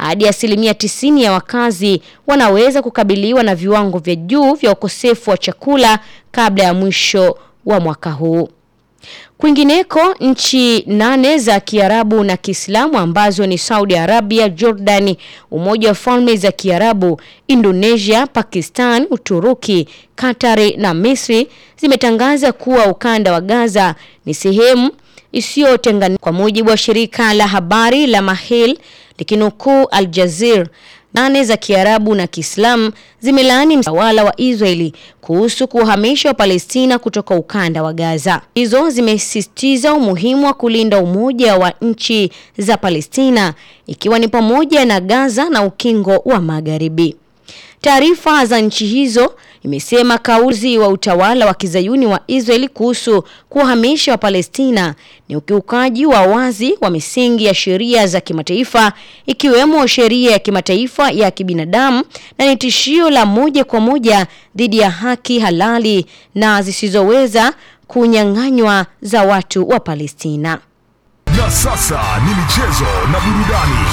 hadi asilimia tisini ya wakazi wanaweza kukabiliwa na viwango vya juu vya ukosefu wa chakula kabla ya mwisho wa mwaka huu. Kwingineko, nchi nane za Kiarabu na Kiislamu ambazo ni Saudi Arabia, Jordan, Umoja wa Falme za Kiarabu, Indonesia, Pakistan, Uturuki, Katari na Misri zimetangaza kuwa ukanda wa Gaza ni sehemu isiyotenganishwa. Kwa mujibu wa shirika la habari la Mahil likinukuu Al Jazeera, nane za Kiarabu na Kiislamu zimelaani mtawala wa Israeli kuhusu kuhamisha wa Palestina kutoka ukanda wa Gaza. Hizo zimesisitiza umuhimu wa kulinda umoja wa nchi za Palestina ikiwa ni pamoja na Gaza na ukingo wa Magharibi. Taarifa za nchi hizo imesema kauzi wa utawala wa kizayuni wa Israeli kuhusu kuhamisha wa Palestina ni ukiukaji wa wazi wa misingi ya sheria za kimataifa ikiwemo sheria ya kimataifa ya kibinadamu na ni tishio la moja kwa moja dhidi ya haki halali na zisizoweza kunyang'anywa za watu wa Palestina. Na sasa ni michezo na burudani.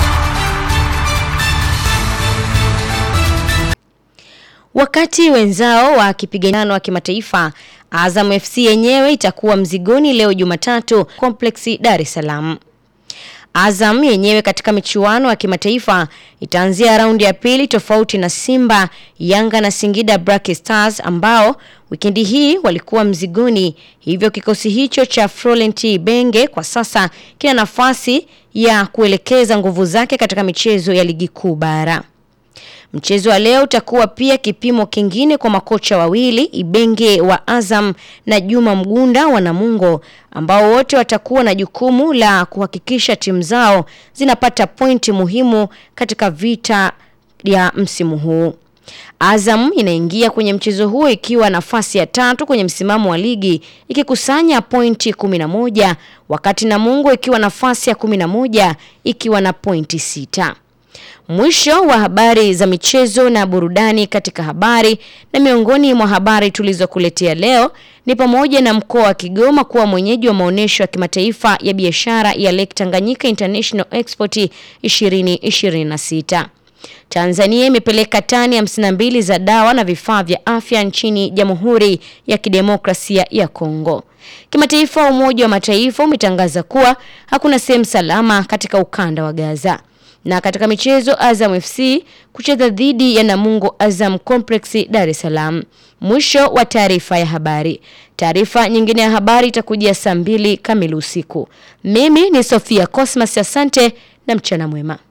Wakati wenzao wa kipigano wa kimataifa, Azam FC yenyewe itakuwa mzigoni leo Jumatatu Complex Dar es Salaam. Azam yenyewe katika michuano ya kimataifa itaanzia raundi ya pili tofauti na Simba, Yanga na Singida Black Stars ambao wikendi hii walikuwa mzigoni. Hivyo kikosi hicho cha Florent Benge kwa sasa kina nafasi ya kuelekeza nguvu zake katika michezo ya ligi kuu bara. Mchezo wa leo utakuwa pia kipimo kingine kwa makocha wawili Ibenge wa Azam na Juma Mgunda wa Namungo ambao wote watakuwa na jukumu la kuhakikisha timu zao zinapata pointi muhimu katika vita ya msimu huu. Azam inaingia kwenye mchezo huo ikiwa nafasi ya tatu kwenye msimamo wa ligi ikikusanya pointi 11 wakati Namungo ikiwa nafasi ya 11 ikiwa na pointi sita. Mwisho wa habari za michezo na burudani katika habari na miongoni mwa habari tulizokuletea leo ni pamoja na mkoa wa Kigoma kuwa mwenyeji wa maonyesho ya kimataifa ya biashara ya Lake Tanganyika International Export 2026. Tanzania imepeleka tani 52 za dawa na vifaa vya afya nchini Jamhuri ya Kidemokrasia ya Kongo. Kimataifa, Umoja wa Mataifa umetangaza kuwa hakuna sehemu salama katika ukanda wa Gaza. Na katika michezo Azam FC kucheza dhidi ya Namungo Azam Complex Dar es Salaam. Mwisho wa taarifa ya habari. Taarifa nyingine ya habari itakujia saa mbili kamili usiku. Mimi ni Sofia Cosmas, asante na mchana mwema.